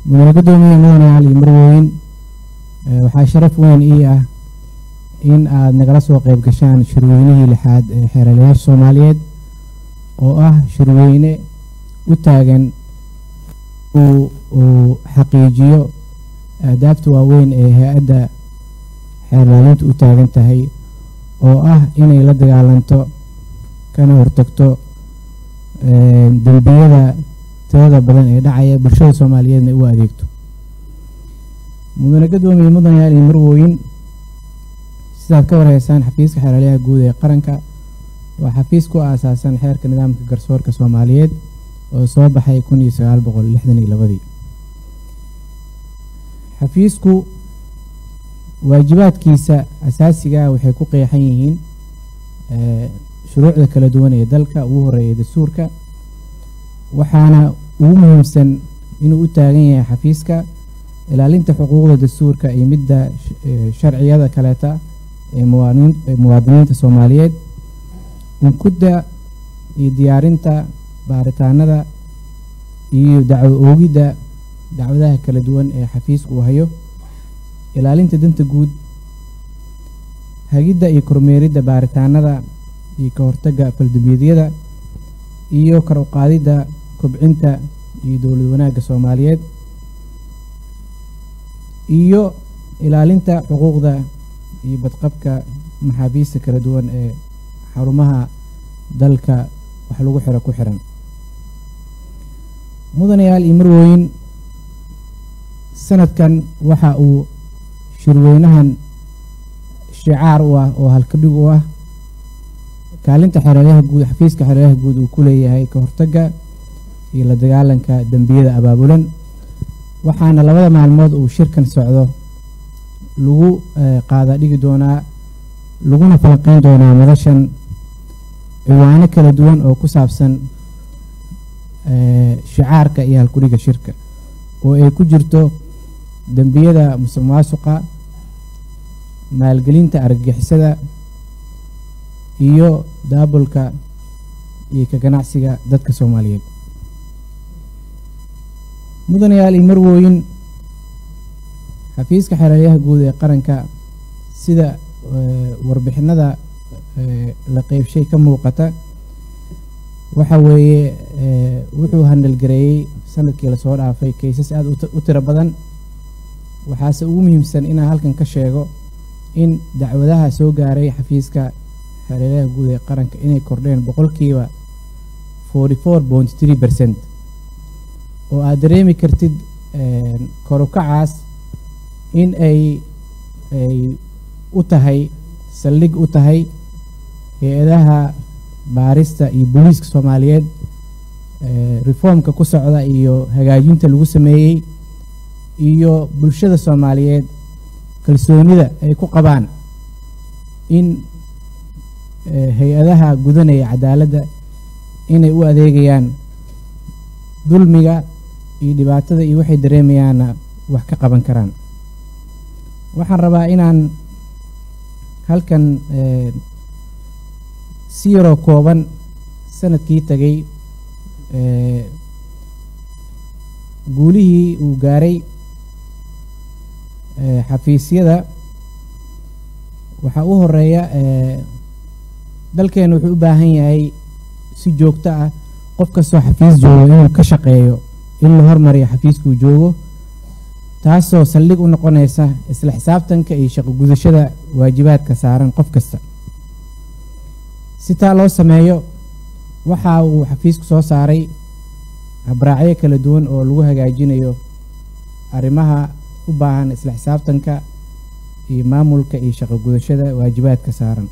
mudane guddoomiye mudanayaal iyo marwooyin waxaa sharaf weyn ii ah in aad nagala soo qayb gashaan shirweynihii lixaad ee xeeralayaasha soomaaliyeed oo ah shirweyne u taagan uu xaqiijiyo aadaabta waaweyn ee hay-adda xeerlaalintu u taagan tahay oo ah inay la dagaalanto kana hortagto dembiyada tirada badan ee dhacaya bulshada soomaaliyeedna u adeegto mudane gadoomiye mudanayaal iyo marwooyin sidaad ka warheysaan xafiiska xeeralyaha guud ee qaranka waa xafiis ku aasaasan xeerka nidaamka garsoorka soomaaliyeed oo soo baxay kun iyo sagaal boqol lixdan iyo labadii xafiisku waajibaadkiisa asaasigaa waxay ku qeexan yihiin shuruucda kala duwan ee dalka ugu horeeya dastuurka waxaana ugu muhiimsan inuu u taagan yahay xafiiska ilaalinta xuquuqda dastuurka iyo midda sharciyada kaleeta ee muwaadiniinta soomaaliyeed unkudda iyo diyaarinta baaritaanada iyo dacwo oogidda dacwadaha kala duwan ee xafiisku uu hayo ilaalinta danta guud hagidda iyo kormeeridda baaritaanada iyo ka hortagga faldambiidyada iyo kar u qaadidda kobcinta iyo dowlad wanaagga soomaaliyeed iyo ilaalinta xuquuqda iyo badqabka maxaabiista kala duwan ee xarumaha dalka wax lagu xiro ku xiran mudanayaal iyo marwooyin sanadkan waxa uu shirweynahan shicaar u ah oo halkadhig u ah kaalinta xeeralyaha guud xafiiska xeeralyaha guud uu ku leeyahay ka hortagga iyo la dagaalanka dembiyada abaabulan waxaana labada maalmood uu shirkan socdo lagu qaada dhigi doonaa laguna falanqeyn doonaa madashan ciwaano kala duwan oo ku saabsan shicaarka iyo halkudhiga shirka oo ay ku jirto dembiyada musuq maasuqa maalgelinta argagixisada iyo daabulka iyo ka ganacsiga dadka soomaaliyeed mudanayaal iyo marwooyin xafiiska xeeralyaha guud ee qaranka sida warbixinada la qeybshay ka muuqata waxa weeye wuxuu handalgareeyey sanadkii lasoo dhaafay kaysas aada u tiro badan waxaase ugu muhiimsan inaan halkan ka sheego in dacwadaha soo gaaray xafiiska xeeralyaha guud ee qaranka inay kordheen boqolkiiba forty four point three percent oo aad dareemi kartid korukacaas in ay ay u tahay saldhig u tahay hay-adaha baarista iyo booliiska soomaaliyeed reformka ku socda iyo hagaajinta lagu sameeyey iyo bulshada soomaaliyeed kalsoonida ay ku qabaan in hay-adaha gudanaya cadaaladda inay u adeegayaan dulmiga iyo dhibaatada iyo waxay dareemayaanna wax ka qaban karaan waxaan rabaa inaan halkan si yaroo kooban sanadkii tagay guulihii uu gaaray xafiisyada waxaa u horeeya dalkeena wuxuu u baahan yahay si joogto ah qof kastoo xafiis joogo inuu ka shaqeeyo in la hormariyo xafiiskuu joogo taasoo saldhig u noqonaysa isla xisaabtanka iyo shaqo gudashada waajibaadka saaran qof kasta si taa loo sameeyo waxa uu xafiisku soo saaray habraacyo kala duwan oo lagu hagaajinayo arrimaha u baahan isla xisaabtanka iyo maamulka iyo shaqo gudashada waajibaadka saaran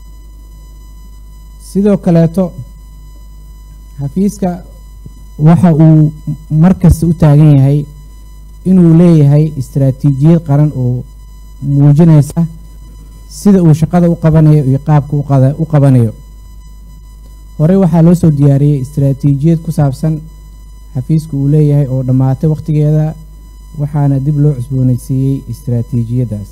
sidoo kaleeto xafiiska waxa uu markasta u taagan yahay inuu leeyahay istaraatiijiyad qaran oo muujinaysa sida uu shaqada u qabanayo iyo qaabka u qabanayo horey waxaa loo soo diyaariyey istaraatiijiyad ku saabsan xafiisku uu leeyahay oo dhammaatay wakhtigeeda waxaana dib loo cusboonaysiiyey istaraatiijiyaddaas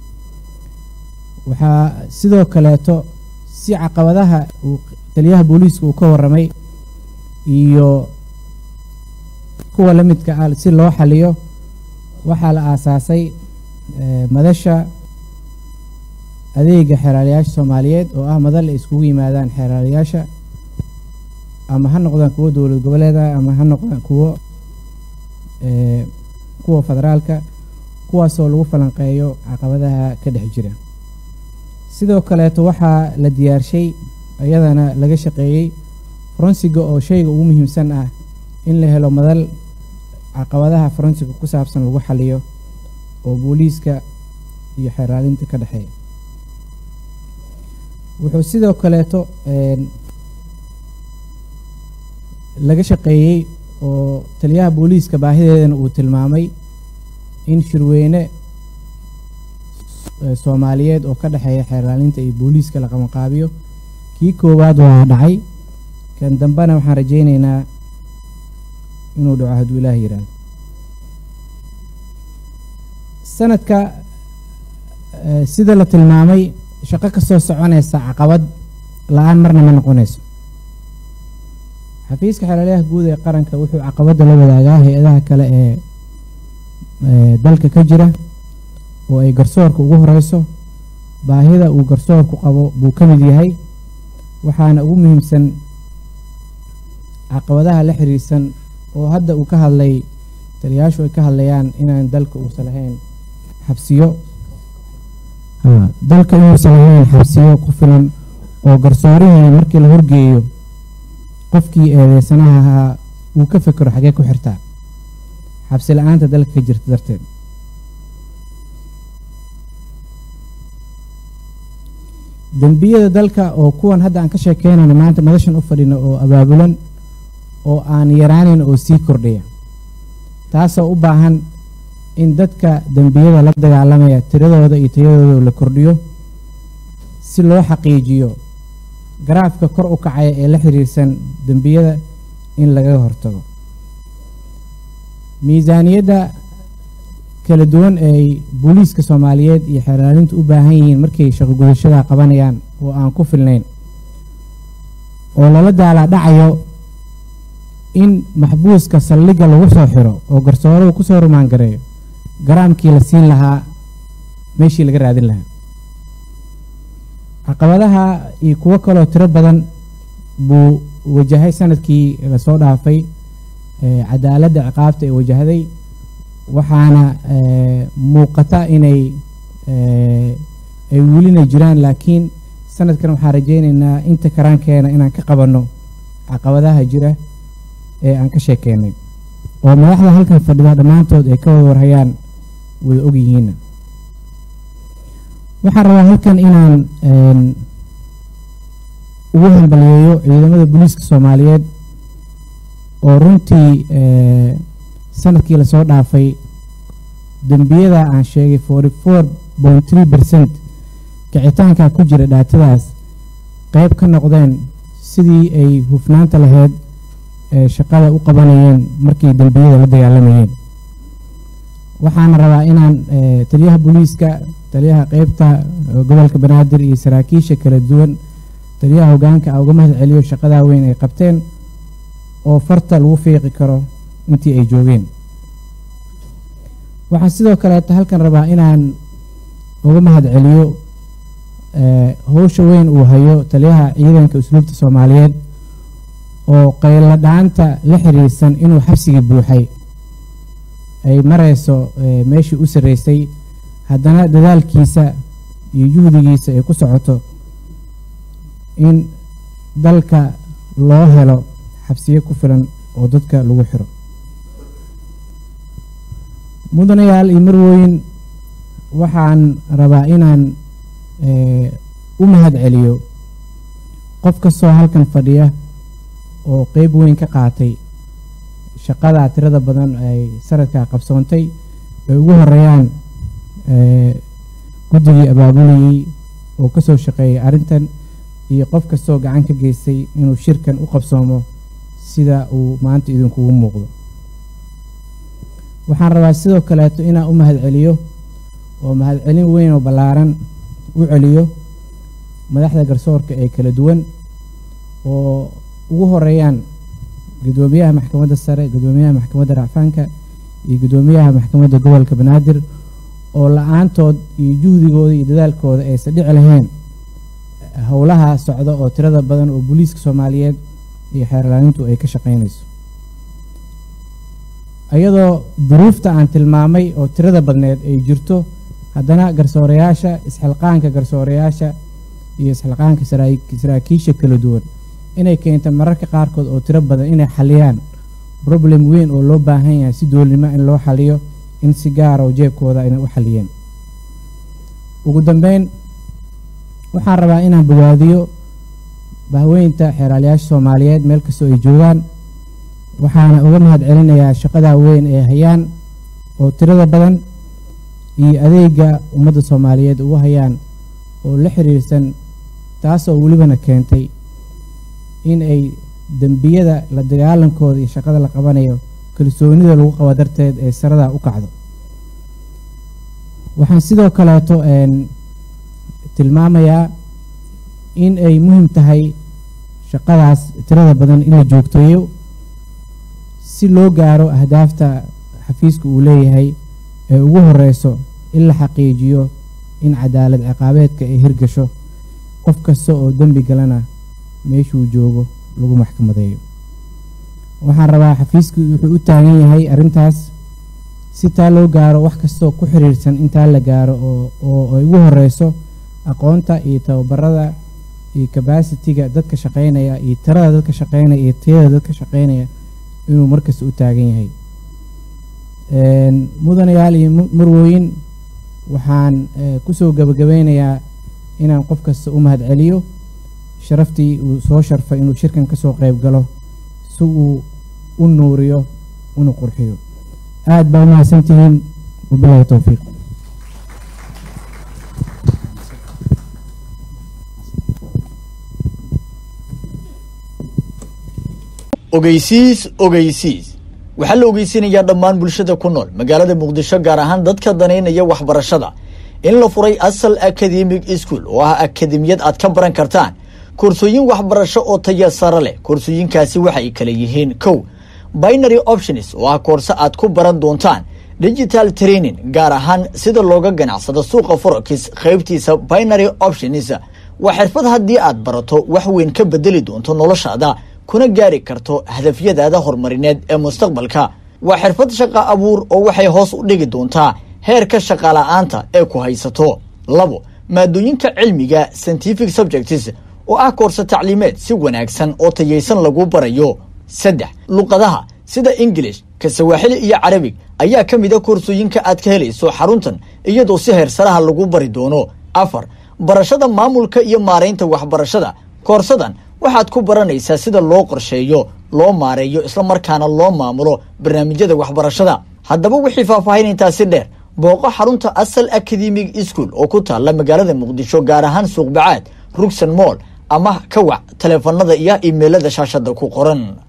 waxaa sidoo kaleeto si caqabadaha uu taliyaha booliiska uu ka warramay iyo kuwa la midka ah si loo xaliyo waxaa la aasaasay madasha adeega xeeraalayaasha soomaaliyeed oo ah madal ay iskugu yimaadaan xeeraalayaasha ama ha noqdaan kuwo dowlad goboleeda ama ha noqdaan kuwo kuwa federaalka kuwaasoo lagu falanqeeyo caqabadaha ka dhex jira sidoo kaleeto waxaa la diyaarshay iyadana laga shaqeeyey faransiga oo shayga ugu muhiimsan ah in la helo madal caqabadaha faransiga ku saabsan lagu xaliyo oo booliiska iyo xeeraalinta ka dhexeeya wuxuu sidoo kaleeto laga shaqeeyey oo taliyaha booliiska baahideedana uu tilmaamay in shirweyne soomaaliyeed oo ka dhexeeya xeeraalinta iyo booliiska la qabanqaabiyo kii koowaad waa dhacay kan dambena waxaan rajaynaynaa inuu dhaco hadduu ilaah yidhaahdo sanadka sida la tilmaamay shaqo ka soo soconaysa caqabad la-aan marna ma noqonayso xafiiska xeelaalayaha guud ee qaranka wuxuu caqabadda la wadaagaa hay-adaha kale ee dalka ka jira oo ay garsoorka ugu horeyso baahida uu garsoorku qabo buu ka mid yahay waxaana ugu muhiimsan caqabadaha la xiriirsan oo hadda uu ka hadlay taliyayaashu ay ka hadlayaan inaan dalka uusan lahayn xabsiyo dalka inuusan lahayn xabsiyo ku filan oo garsoorihii markii la horgeeyo qofkii eedeysanaha ahaa uu ka fekero xagee ku xirtaa xabsi la-aanta dalka ka jirta darteed dembiyada dalka oo kuwan hadda aan ka sheekeynayno maanta madashan u fadhino oo abaabulan oo aan yaraanin oo sii kordhaya taasoo u baahan in dadka dembiyada la dagaalamaya tiradooda iyo tayadooda la kordhiyo si loo xaqiijiyo garaafka kor u kacaya ee la xiriirsan dembiyada in lagaga hortago miisaaniyadda kala duwan ay booliiska soomaaliyeed iyo xeeraalintu u baahan yihiin markay shaqo gudashada qabanayaan oo aan ku filnayn oo lala daalaa dhacayo in maxbuuska saldhigga lagu soo xiro oo garsooruhu ku soo rumaangareeyo garaamkii la siin lahaa meeshii laga raadin lahaa caqabadaha iyo kuwo kaloo tiro badan buu wajahay sanadkii lasoo dhaafay cadaaladda ciqaabta ee wajahday waxaana muuqata inay ay welina jiraan laakiin sanadkan waxaan rajaynaynaa inta karaankeena inaan ka qabanno caqabadaha jira ee aan ka sheekeynay oo madaxda halkan fadhida dhammaantood ay ka wada warhayaan wada ogyihiinna waxaan rabaa halkan inaan ugu hambaliyeeyo ciidamada booliiska soomaaliyeed oo runtii sanadkii lasoo dhaafay dembiyada aan sheegay forty four point three percent kicitaanka ku jira dhaatadaas qeyb ka noqdeen sidii ay hufnaanta lahayd ee shaqada u qabanayeen markii dembiyada la dagaalamayeen waxaana rabaa inaan taliyaha booliiska taliyaha qeybta gobolka banaadir iyo saraakiisha kala duwan taliyaha hogaanka a uga mahad celiyo shaqadaa weyn ay qabteen oo farta lagu fiiqi karo intii ay joogeen waxaan sidoo kaleeta halkan rabaa inaan uga mahad celiyo howsha weyn uu hayo taliyaha ciidanka usluubta soomaaliyeed oo qayladhaanta la xiriirsan inuu xabsigii buuxay ay marayso meeshii u sarreysay haddana dadaalkiisa iyo juhdigiisa ay ku socoto in dalka loo helo xabsiyo ku filan oo dadka lagu xiro mudanayaal iyo marwooyin waxaan rabaa inaan u mahad celiyo qof kastoo halkan fadhiya oo qeyb weyn ka qaatay shaqada tirada badan ay sanadkaa qabsoontay ay ugu horeeyaan guddigii abaabulayey oo ka soo shaqeeyay arrintan iyo qof kastoo gacan ka geystay inuu shirkan u qabsoomo sida uu maanta idinkugu muuqdo waxaan rabaa sidoo kaleeto inaan u mahad celiyo oo mahadcelin weyn oo ballaaran u celiyo madaxda garsoorka ee kala duwan oo ugu horeeyaan gudoomiyaha maxkamadda sare gudoomiyaha maxkamadda racfaanka iyo gudoomiyaha maxkamadda gobolka banaadir oo la-aantood iyo juhdigooda iyo dadaalkooda aysan dhici lahayn howlaha socda oo tirada badan oo booliiska soomaaliyeed iyo xeerlaanintu ay ka shaqaynayso iyadoo duruufta aan tilmaamay oo tirada badneed ay jirto haddana garsoorayaasha isxilqaanka garsoorayaasha iyo isxilqaanka saraakiisha kala duwan inay keento mararka qaarkood oo tiro badan inay xaliyaan problem weyn oo loo baahan yahay si doolnimo in loo xaliyo in si gaara oo jeebkooda inay u xaliyeen ugu dambeyn waxaan rabaa inaan bogaadiyo bahweynta xeeraalayaasha soomaaliyeed meel kastoo ay joogaan waxaana uga mahad celinayaa shaqadaa weyn ee hayaan oo tirada badan iyo adeega ummadda soomaaliyeed ugu hayaan oo la xiriirsan taasoo welibana keentay in ay dembiyada la dagaalankooda iyo shaqada la qabanayo kalsoonida lagu qabo darteed ee saradaa u kacdo waxaan sidoo kaleeto tilmaamayaa in ay muhiim tahay shaqadaas tirada badan in la joogteeyo si loo gaaro ahdaafta xafiiska uu leeyahay ee ugu horeyso in la xaqiijiyo in cadaalad ciqaabeedka ay hirgasho qof kasta oo dembi galana meeshuu joogo lagu maxkamadeeyo waxaan rabaa xafiisku wuxuu u taagan yahay arrintaas si taa loo gaaro wax kastoo ku xiriirsan intaa la gaaro oo ay ugu horeyso aqoonta iyo tababarada iyo kabasitiga dadka shaqaynaya iyo tirada dadka shaqaynaya iyo tayada dadka shaqaynaya inuu markasta u taagan yahay mudanayaal iyo marwooyin waxaan kusoo gabagabeynayaa inaan qof kasta u mahad celiyo sharaftii uu soo sharfay inuu shirkan kasoo qayb galo si uu u nuuriyo una qurxiyo aad baa umahadsantihiin wabilahi towfiiq ogeysiis ogeysiis waxaa la ogeysinayaa dhammaan bulshada ku nool magaalada muqdisho gaar ahaan dadka danaynaya waxbarashada in la furay asal academic school oo ah akademiyad aad ka baran kartaan koorsooyin waxbarasho oo taya sare leh koorsooyinkaasi waxay kala yihiin kow binary options oo ah koorse aad ku baran doontaan digital training gaar ahaan sida looga ganacsado suuqa forex qaybtiisa binary options waa xirfad haddii aad barato wax weyn ka bedeli doonto noloshaada kuna gaari karto hadafyadaada horumarineed ee mustaqbalka waa xirfad shaqa abuur oo waxay hoos u dhigi doontaa heerka shaqala-aanta ee ku haysato labo maadooyinka cilmiga scientific subjects oo ah koorse tacliimeed si wanaagsan oo tayaysan lagu barayo saddex luqadaha sida ingilish ka sawaaxili iyo carabig ayaa ka mid a koorsooyinka aad ka helayso xaruntan iyadoo si heersaraha lagu bari doono afar barashada maamulka iyo maaraynta waxbarashada koorsadan waxaad ku baranaysaa sida loo qorsheeyo loo maareeyo islamarkaana loo maamulo barnaamijyada waxbarashada haddaba wixii faahfaahin intaasi dheer booqo xarunta asal academic school oo ku taalla magaalada muqdisho gaar ahaan suuqbacaad rugsan moll ama ka wac taleefanada iyo imeilada shaashada ku qoran